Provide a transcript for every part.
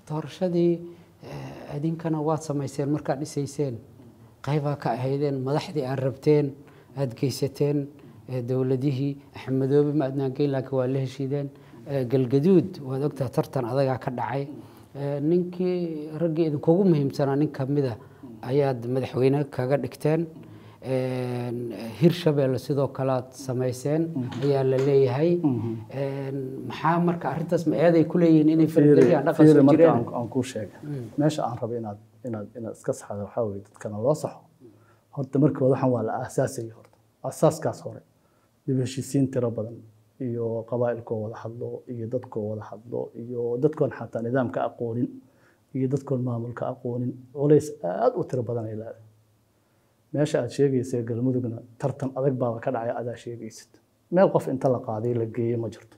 doorashadii eh, idinkana waad samayseen markaad dhisayseen qaybaa ka ahaydeen madaxdii aad rabteen aad geysateen eh, dowladihii axmedoobe ma adnaan geyn laakiin waa la heshiideen Eh, galgaduud waad ogtahay tartan adagaa ka dhacay Eh, ninkii raggii idinkugu muhiimsanaa nin kamida ayaad madaxweyne kaga dhigteen Een, hirshabeelle sidoo kale aad samayseen ayaa la leeyahay Een, maxaa marka arrintaas ma eeday ku leeyihiin inay fargeliyaan dhaqan fiiri soo marka jireen aan aan kuu sheegay meesha aan rabo inaad inaad inaad iska saxdo waxaa weeye dadkana loo saxo horta markii hore waxaan waa la aasaasayay horta asaaskaas hore dib u heshiisiin tiro badan iyo qabaa'ilkoo wada hadlo iyo dadkoo wada hadlo iyo dadkoon xataa nidaamka aqoonin iyo dadkoon maamulka aqoonin culays aad u tiro badan ay leedahay meesha aad sheegaysa galmudugna tartan adag baaba ka dhacay adaa sheegaysid meel qof inta la qaaday la geeyey ma jirto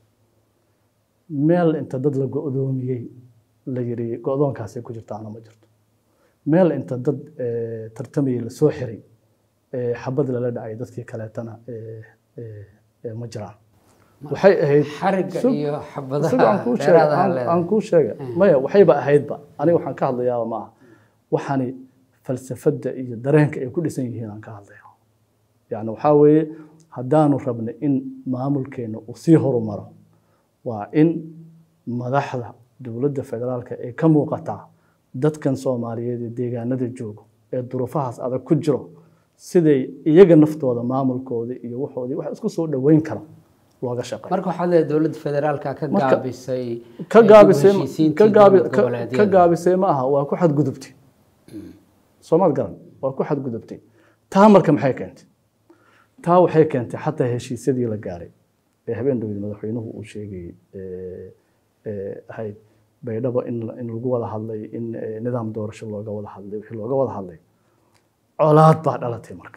meel inta dad la go'doomiyey la yiri go'doonkaasay ku jirtaana ma jirto meel inta dad eh, tartamayay lasoo xiray eh, xabad lala dhacay dadkii kaleetana eh, eh, eh, ma jiraan waxay ahayd xarigga Sug- iyo Isaga aan xabadaha kuu sheegay, dheeraadaha aan- leedahay aan kuu sheegay maya waxayba ahaydba aniga waxaan ka hadlayaaba ma aha waxaani falsafadda iyo dareenka ay ku dhisan yihiin aan ka hadlaya yani waxaa weeye haddaanu rabna in maamulkeena uu sii horumaro waa in madaxda dowladda federaalka ay ka muuqataa dadkan soomaaliyeed ee deegaanada joogo ee duruufahaas adag ku jiro siday iyaga naftooda maamulkooda iyo waxoodii wax isku soo dhoweyn kara looga shaqeeyo marka waxaad leedahay dowladda federaalka ka Marka- gaabisay ka eh, dib u gaabisay heshiisiintii ka gaabi dowlad ka- goboleedyada. ka gaabisay ma aha waa ku xadgudubtay soomaad garan waa ku xadgudubtay taa marka maxay keentay taa waxay keentay xataa heshiisyadii la gaaray ee habeen dhowed madaxweynuhu uu sheegayey ee, ee, ahayd baydhabo in la- in lagu wada hadlay in ee, nidaam doorasho looga wada hadlay wixii looga wada hadlay colaad baa dhalatay marka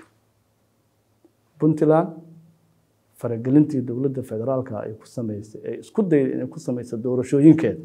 puntland faragelintii dowladda federaalka ay ku samaysay ay isku dayday inay ku samayso doorashooyinkeeda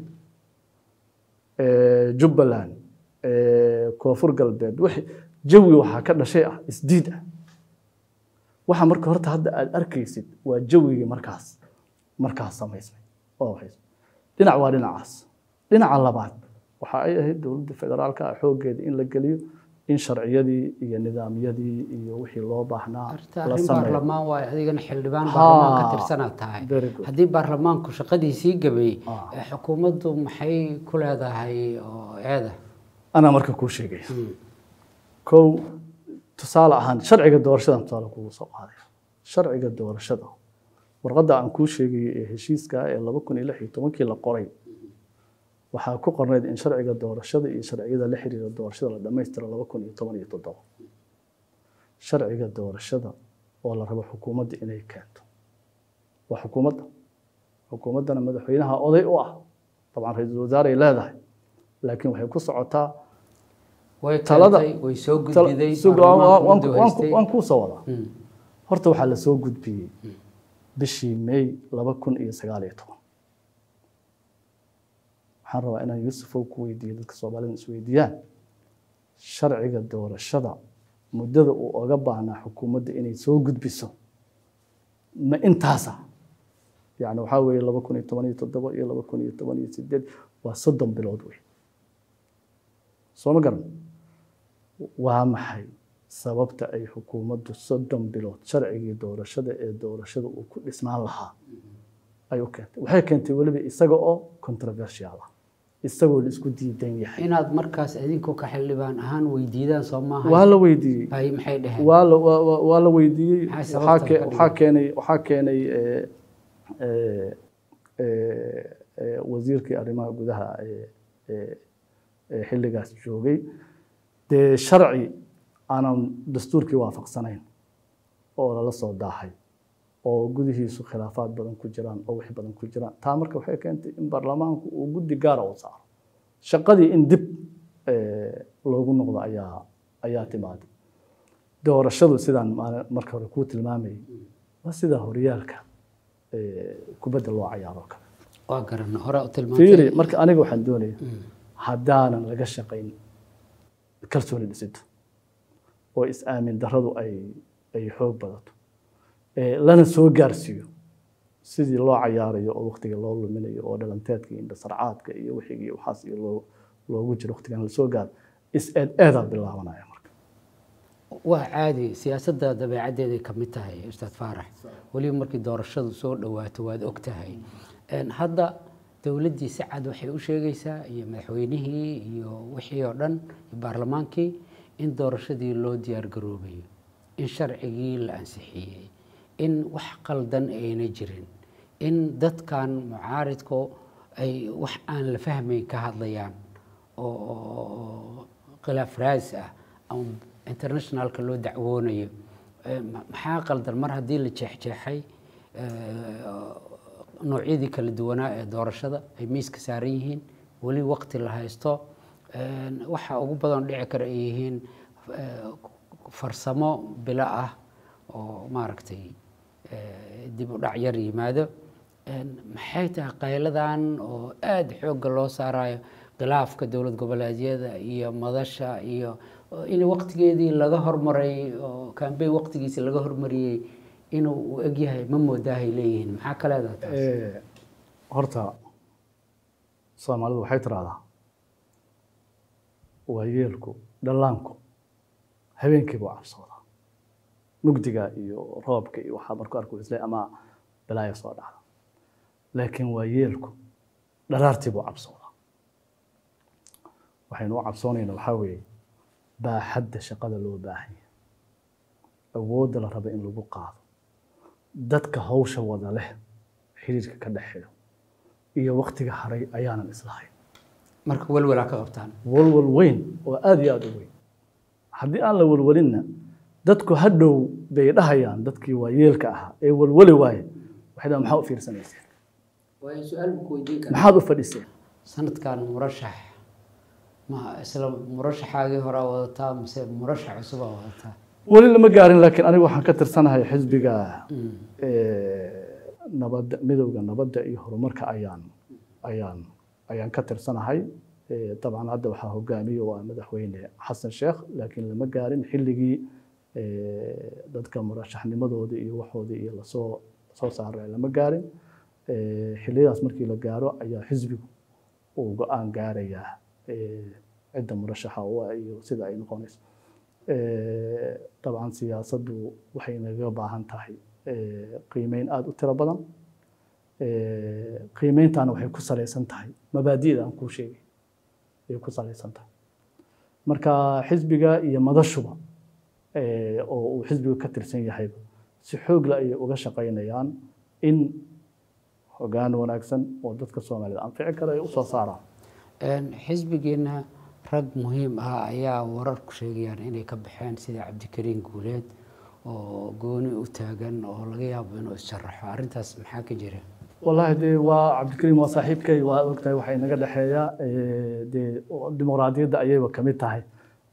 ee, jubbaland ee, koonfur galbeed wixii jawi waxaa ka dhashay ah isdiid ah waxa marka horta hadda aad arkaysid waa jawigii markaas markaas samaysmay oo waxays dhinac waa dhinacaas dhinaca labaad waxa ay ahayd dowladda federaalka ah xooggeeda in la geliyo in sharciyadii iyo nidaamyadii iyo wixii loo baahnaa Horta la arrin sameeyo baarlamaan waaye adigana xildhibaan Ha, baarlamaan ka tirsanaad tahay very good. haddii baarlamaanku shaqadiisii gabeeyey Ah. eh, xukuumaddu maxay ku leedahay oo eeda anaa marka kuu sheegaya kow tusaale ahaan sharciga doorashadan tusaale kugu soo qaadaya sharciga doorashada warqadda aan kuu sheegayay ee heshiiska ee laba kun iyo lix iyo tobankii la qoray waxaa ku qornayd in sharciga doorashada iyo sharciyada la xiriira doorashada la dhammaystiro laba kun iyo toban iyo toddoba sharciga doorashada oo la rabo xukuumadda inay keento waa xukuumadda xukuumaddana madaxweynaha oday u ah dabcan ra-iisul wasaaray leedahay laakiin waxay ku socotaa way Talada- keentay way soo Tal- gudbiday sug- waan- baarlamaanku waan- muddo waan- haystay. waan kuu soo wadaa Mm. horta waxaa la soo gudbiyey bishii may laba kun iyo sagaal iyo toban waxaan rabaa inaan yuusufow ku weydiiyo dadka soomaalida isweydiiyaan sharciga doorashada muddada uu oga baahnaa xukuumadda inay soo gudbiso ma intaasa yani waxaa weeye laba kun iyo toban iyo toddoba iyo laba kun iyo toban iyo sideed waa soddon bilood wey soo ma garan waa maxay sababta ay xukuumaddu soddon bilood sharcigii doorashada ee doorashada uu ku dhisnaan lahaa ay u keentay waxay keentay weliba isaga oo controversial ah isagoo la isku diidan yahay inaad markaas idinku ka xildhibaan ahaan weydiidaan soo maaha waa la weydiiyey bay maxay dheheen waa la waa- waa- waa la weydiiyey Maxay waxaa sababta ke- ka waxaa keenay waxaa keenay eh, eh, eh, eh, wasiirkii arrimaha gudaha ee ee- ee xilligaas joogay dee sharci aanan dastuurkii waafaqsanayn oo lala soo daahay oo gudihiisu khilaafaad badan ku jiraan oo wix badan ku jiraan taa marka waxay keentay in baarlamaanku uu guddi gaara u saaro shaqadii in dib eh, loogu noqdo ayaa ayaa timaaday doorashadu sidaan maal- marka hore kuu tilmaamayay waa sida horyaalka eh, kubadda loo cayaaro kale waa garan hore u fiiri tilmaantay marka aniga waxaan doonaya haddaanan laga shaqayn kalsooni dhisidda oo is-aamin darradu ay ay xoog badato ee lana soo gaarsiiyo sidii loo cayaarayo oo waqtiga loo luminayo oo dhalanteedka iyo indhasarcaadka iyo wixii iyo waxaas iyo loo loogu jiro waqtigan lasoo gaaro is eed eedaa bilaabanaya marka waa caadi siyaasadda dabeecaddeeday ka mid tahay ustaad faarax weliba markii doorashadu soo dhowaato waad og tahay Een, hadda dowladdii si cad waxay u sheegaysaa iyo madaxweynihii iyo wixii oo dhan iyo baarlamaankii in doorashadii loo diyaar garoobayo in sharcigii la ansixiyey in wax qaldan ayna jirin in dadkan mucaaridku ay wax aan la fahmayn ka hadlayaan oo oo khilaaf raadis ah ama internationalka loo dacwoonayo Eh, ma- maxaa qaldan mar haddii la jeexjeexay eh, noocyadii kala duwanaa ee doorashada ay miiska saaran yihiin weli waqti la haysto Een, waxa ugu badan dhici kara ay yihiin eh, farsamo bilo ah oo maaragtay eh, dib u dhac yar yimaado Een, maxay tahay qayladan oo aada xoogga loo saarayo khilaafka dowlad goboleedyada iyo madasha iyo oo in waqtigeedii laga hormaray oo kambeyn waqtigiisi laga hormariyey inuu u egyahay ma moodaahay leeyihiin maxaa ka leedahay taas Eh, horta soomaalidu waxay tiraahdaa waayeelku dhallaanku habeenkii buu cabsoodaa mugdiga iyo roobka iyo waxaa markuu arku isle ama balaaya soo dhacda laakiin waayeelku dharaartii buu cabsoodaa waxaynu u cabsoonaynaa waxaa weeye baaxadda shaqada loo baahan yahay awoodda la raba in lagu qaado dadka hawsha wada leh xiriirka ka dhexeeyo iyo waqtiga haray ayaanan islahayn marka welwelaa ka qabtaan walwal weyn oo aada iyo aada u weyn haddii aan la walwalinna dadku hadhow bay dhahayaan dadkii waayeelka ahaa ee walwali waaye waxay dhahaan maxaa u fiirsanayseen waayo su-aal buu ku weydiin karaa maxaad u fadhiseen sanadkan murashax ma isla murashaxaagii horaa wadataa mise murashax cusubaa wadataa weli lama gaarin laakiin anigu waxaan ka tirsanahay xisbiga eh, nabadda midowda nabadda iyo horumarka ayaan ayaan ayaan ka tirsanahay Eh, dabcan hadda waxaa hogaamiye waa madaxweyne xasan sheekh laakiin lama gaarin xilligii eh, dadka murashaxnimadooda iyo waxooda iyo lasoo soo saaray lama gaarin Eh, xilliyadaas markii la gaaro ayaa xisbigu uu go-aan gaarayaa eh, cidda murashaxa u ah iyo sida ay noqonayso Eh, dabcan siyaasaddu waxay naga baahan tahay eh, qiimeyn aada u tiro badan Eh, qiimeyntaana waxay ku salaysan tahay mabaadi'da aan kuu sheegay ayay ku salaysan tahay marka xisbiga iyo madashuba eh, oo uu xisbiga ka tirsan yahayba si xoogla ayay uga shaqaynayaan in hoggaan wanaagsan oo dadka soomaalida anfici kara ay usoo saaraan Een, xisbigeena rag muhiim ah ayaa wararku sheegayaan inay ka baxeen sida cabdikariin guuleed oo gooni u taagan oo laga yaabo inuu issharaxo arrintaas maxaa ka jira والله dee waa cabdikariim waa saaxiibkay waa ogtahay waxaa inaga dhexeeya eh, dee dimuqraadiyadda ayayba kamid tahay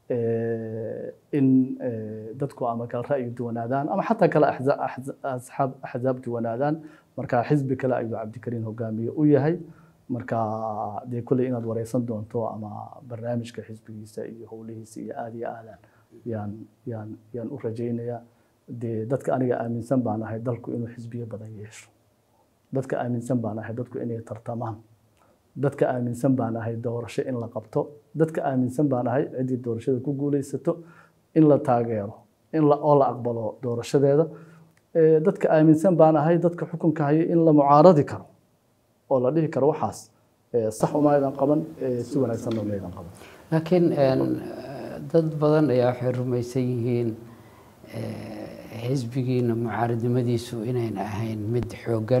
eh, in eh, dadku ama kala ra'yi duwanaadaan ama xataa kala axza- axza- asxaab axzaab duwanaadaan marka xisbi kale ayuu cabdikariim hogaamiye u yahay marka dee kulley inaad wareysan doonto ama barnaamijka xisbigiisa iyo howlihiisa iyo aada iyo aadaan yaan yaan yaan u rajaynayaa dee dadka aniga aaminsan baan ahay dalku inuu xisbiyo badan yeesho dadka aaminsan baan ahay dadku inay tartamaan dadka aaminsan baan ahay doorasho in la qabto dadka aaminsan baan ahay ciddii doorashada ku guuleysato in la taageero in la oo la aqbalo doorashadeeda Eh, dadka aaminsan baan ahay dadka xukunka haya in la mucaaradi karo oo la dhihi karo waxaas eh, sax umaydan qaban eh, si wanaagsanna umaydan qaban laakiin een, dad badan ayaa waxay rumaysan yihiin eh, xisbigiina mucaaradnimadiisu inayna ahayn mid xooggan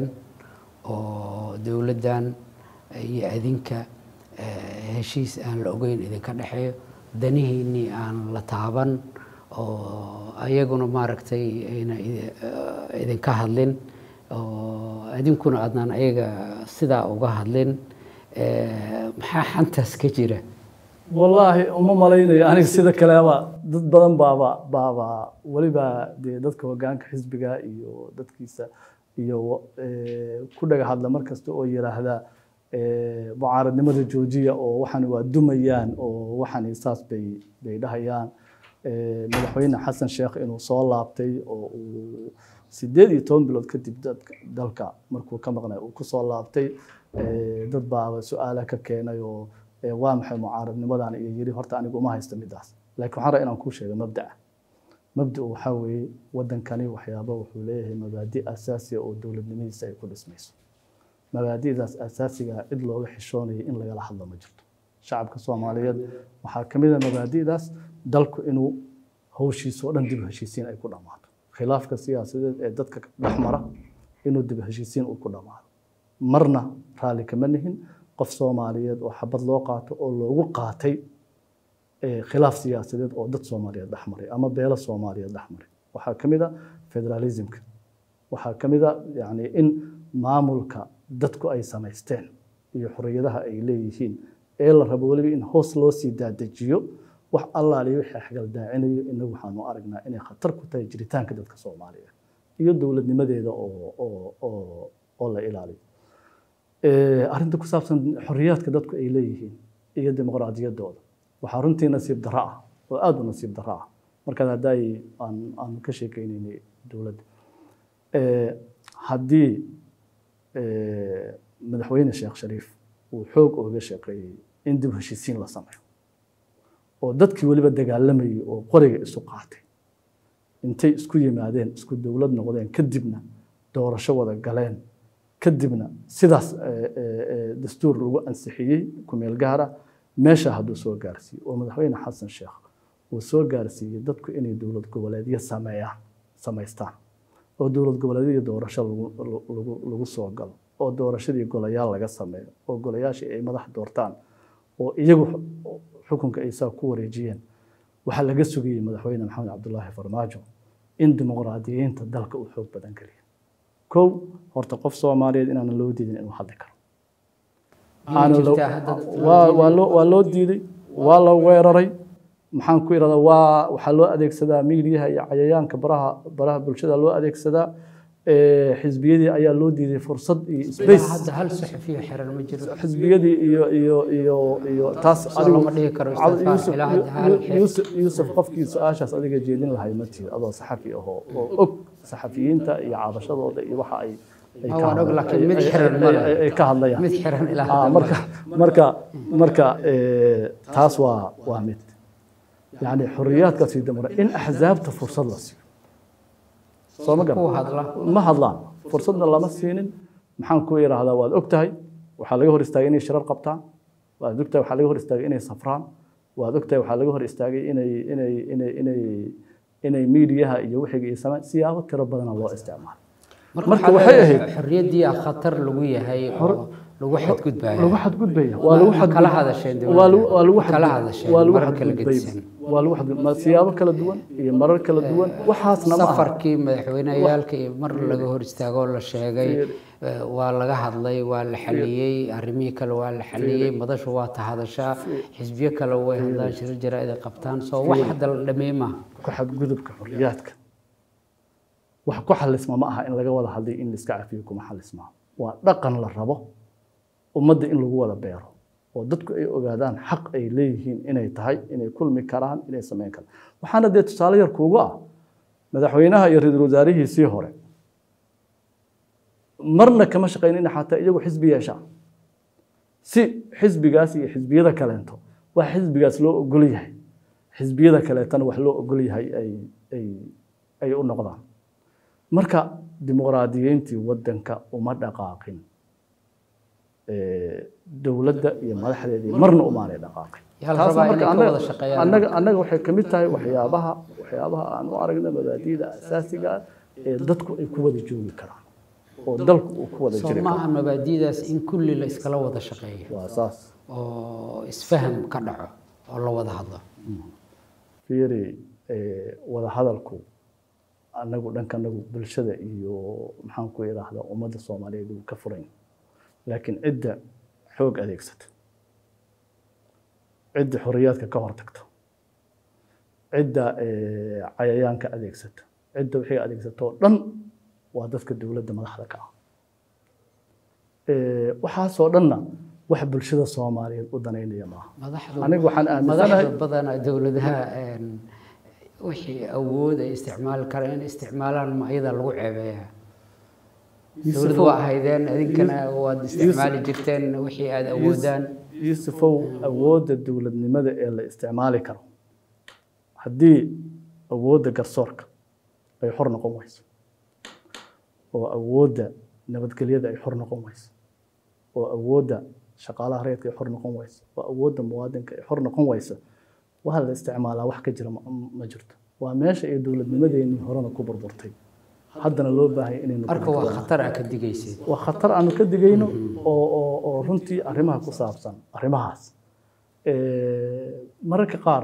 oo dowladdan iyo adinka eh, heshiis aan la ogeyn idinka dhexeeyo danihiinnii aan la taaban oo ayaguna maaragtay ayna idi- eh, idinka hadlin oo idinkuna aadnaan ayaga sidaa uga hadlin Eh, maxaa xantaas ka jira wallaahi uma malaynayo aniga sida kaleba dad badan baaba baaba weliba dee dadka hogaanka xisbiga iyo dadkiisa iyo eh, ku dhaga hadla mar kasta oo yiraahda eh, mucaaradnimada joojiya oo waxan waa dumayaan oo waxan saas bay bay dhahayaan Eh, madaxweyne xasan sheekh inuu soo laabtay oo uu sideed iyo toban bilood kadib dadka dalka markuu ka maqnay uu kusoo laabtay eh, dad baaba su-aala ka keenay oo eh, waa maxay mucaaradnimadan iyo yiri horta anigu uma haysto midaas laakiin waxaan rabaa inaan kuu sheego mabda'a mabda'u waxaa weeye wadankani waxyaaba wuxuu leeyahay mabaadi asaasiya oo dowladnimadiisa ay ku dhismayso mabaadi'daas asaasiga ah cid looga xishoonaya in lagala hadlo ma jirto shacabka soomaaliyeed waxaa ka mid a mabaadi'daas dalku inuu hawshiisa oo dhan dib u heshiisiin ay ku dhammaato khilaafka siyaasadeed ee dadka dhex mara inuu dib u heshiisiin uu ku dhammaado marna raalli kama nihin qof soomaaliyeed oo xabad loo qaato oo loogu qaatay eh, khilaaf siyaasadeed oo dad soomaaliyeed dhex maray ama beelo soomaaliyeed dhex maray waxaa ka mid a federalismka waxaa ka mid a yani in maamulka dadku ay samaysteen iyo xorriyadaha ay leeyihiin ee la rabo weliba in hoos loo sii daadejiyo wax allaaliyo wixii xagaldaacinayo inagu waxaanu aragnaa inay khatar ku tahay jiritaanka dadka soomaaliyeed iyo dowladnimadeeda oo oo oo oo la ilaaliyo Eh, arrinta ku saabsan xorriyaadka dadku ay leeyihiin iyo dimuqraadiyaddooda waxaa runtii nasiib darro ah oo aada u nasiib darro ah markaad haddaay aan aan ka sheekeynaynay dowladda Eh, haddii eh, madaxweyne sheekh shariif uu xoog ooga shaqeeyey in dib u heshiisiin la sameeyo oo dadkii weliba dagaalamayay oo qoriga isu qaatay intay isku yimaadeen isku dowlad noqdeen kadibna doorasho wada galeen kadibna sidaas eh, eh, eh, dastuur lagu ansixiyey kumeel gaara meesha hadduu soo gaarsiiyo oo madaxweyne xasan sheekh uu soo gaarsiiyey dadku inay dowlad goboleedyo sameeyaan samaystaan oo dowlad goboleedyadii doorasho lagu lagu lagu soo galo oo doorashadii golayaal laga sameeyo oo golayaashii ay madax doortaan oo iyagu xu- xukunka ay saa ku wareejiyeen waxaa laga sugayey madaxweyne maxamed cabdulaahi farmaajo in dimuqraadiyiinta dalka uu xoog badan geliyo kow horta qof soomaaliyeed inaanan loo diidin inuu hadli karo Miyay Aanan loo- jirtaa hadda dad loo waa diiday? waa loo waa loo diiday waa la weeraray maxaan ku irahdaa waa waxaa loo adeegsadaa miidiyaha iyo cayayaanka baraha baraha bulshada loo adeegsadaa Eh, xisbiyadii ayaa loo diiday fursad iyo Ilaa space hadda hal saxafiyo xiran ma jiro xisbiyadii iyo iyo iyo iyo taas Soo lama dhihi karo Cad- Istighfar, Yuusuf- ilaa hadda hal Yu- xeer. Yuusuf Yuusuf qofkii su-aashaas adiga jeedin lahay ma tihi adoo saxafi ahoo oo og saxafiyiinta iyo cabashadooda iyo waxa ay ay Ah, ka waan og, hadla- laakiin mid ay- xiran ay- ma leh. ay- ay ka hadlayaan mid xiran ilaa Ah, hadda marka marka marka eh, taas waa waa mid yani xorriyaadkaas iyo damre in axzaabta fursad la siiyo soo ma garan kuwa hadla ma hadlaan fursadna lama siinin maxaan ku idhaahdaa waad og tahay waxaa laga hor istaagay inay shirar qabtaan waad og tahay waxaa laga hor istaagay inay safraan waad og tahay waxaa laga hor istaagay inay inay inay inay inay miidiyaha iyo wixiga iyo samaan siyaabo tiro badana loo isticmaalo marka Marka waxaa waxay leedahay ahayd- xorriyaddii aa khatar lagu yahay oo lagu xadgudbaya lagu xadgudbaya waa lagu Ma xadgud- kala hadasheen dowladda? waa lagu- waa lagu Ma kala xadgud- hadasheen waa lagu marar kala xadgudbay gedisan? waa lagu xadgud ma siyaabo kala duwan iyo marar kala duwan waxaasna ma aha safarkii madaxweyneyaalka iyo mar laga hor istaagoo la sheegay eh, waa laga hadlay waa la xaliyey arrimihii kale waa la xaliyey madashu waa tahadashaa xisbiyo kale way hadlaan shiro jaraa'id ay qabtaan soo wax hadda la dhameey maaha ku xadgudubka xorriyaadka wax ku xalisma ma aha in laga wada hadlay in laiska cafiyo kuma xalisma waa dhaqan la rabo ummadda in lagu wada beero oo dadku ay ogaadaan xaq ay leeyihiin inay tahay inay kulmi karaan inay samayn karaan waxaana dee tusaale yar kuugu ah madaxweynaha iyo ra-iisul wasaarihiisii hore marna kama shaqaynina xataa iyagu xisbi yeeshaan si xisbigaas iyo xisbiyada kaleento wax xisbigaas loo ogol yahay xisbiyada kaleetana wax loo ogol yahay ay ay ay u noqdaan marka dimuqraadiyiintii waddanka uma dhaqaaqin Eh, dowladda iyo madaxdeedii marna umaanay dhaqaaqin Yaa la Taasna rabaa marka inay ka annaga- wada shaqeeyaan. annaga annaga waxay ka mid tahay waxyaabaha waxyaabaha aan u aragna mabaadi'da asaasiga ah ee dadku ay ku wada joogi karaan oo dalku uu ku wada soo jiri ma karo aha mabaadi'daas in kulli la iskala wada shaqeeyo waa saas oo isfaham ka dhaco oo la wada hadlo fiiri eh, wada hadalku anagu dhankanagu bulshada iyo maxaan ku idhaahdaa ummadda soomaaliyeed uu ka furan yahay. laakiin cidda xoog adeegsata cidda xorriyaadka ka hortagta cidda eh, cayayaanka adeegsata cidda wixii adeegsata oo dhan waa dadka dowladda madaxda ka ah Eh, waxaasoo dhanna wax bulshada soomaaliyeed u danaynaya maaha madaxdu anigu waxaan aaminsanahay madaxda badanaa dowladaha een, wixii awood ay isticmaali karaan in isticmaalaan ma iyada lagu ceebeeyaa dowlad waa ahaydeen idinkana waad isticmaali jirteen wixii aada awoodaan yuusufow awoodda dowladnimada ee la isticmaali karo haddii awoodda garsoorka ay xor noqon weyso oo awoodda nabadgelyada ay xor noqon weyso oo awoodda shaqaalaha reedka ay xor noqon weyso oo awoodda muwaadinka ay xor noqon weyso waxa la isticmaalaa wax ka jira ma ma jirto waa meesha ay dowladnimadeenii horena ku burburtay haddana loo baahaya inaynu marka waa khatar aa ka digaysid waa khatar aanu ka digayno oo oo oo runtii arrimaha ku saabsan arrimahaas mararka qaar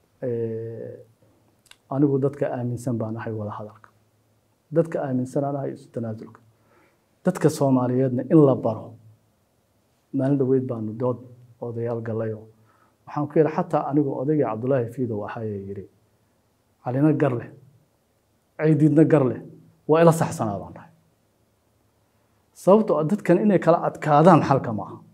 anigu dadka aaminsan baan ahay wada hadalka dadka aaminsan aan ahay isu tanaasulka dadka soomaaliyeedna in la baro maalin dhoweyd baanu dood odayaal gallayo waxaan ku yidhi xataa anigu odaygii cabdulaahi fiidow ahayee yidhi calina gar leh caydiidna gar leh waa ila saxsanaa baan dhahay sababtoo ah dadkan inay kala adkaadaan xalka ma aha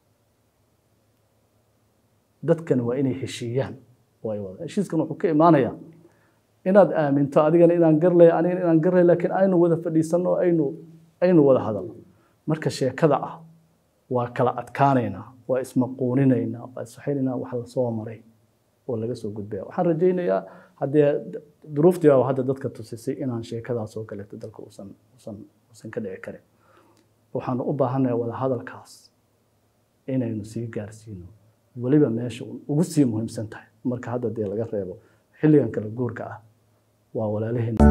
dadkan waa inay heshiiyaan way wada heshiiskan wuxuu ka imaanayaa inaad aaminto adigana inaan gar leh anigana inaan gar leh laakiin aynu wada fadhiisanno aynu aynu wada hadalno marka sheekada ah waa kala adkaanaynaa waa ismaquuninaynaa waa iswaxaynaynaa wax la soo maray oo laga soo gudbaya waxaan rajaynayaa haddee duruuftii baa hadda dadka tusisay inaan sheekadaas oo kaleeto dalka uusan uusan uusan ka dhici karin waxaanu u baahannahay wada hadalkaas inaynu sii gaarsiino weliba meesha ugu sii muhiimsan tahay marka hadda dee laga reebo xilligan kala guurka ah waa walaalaheen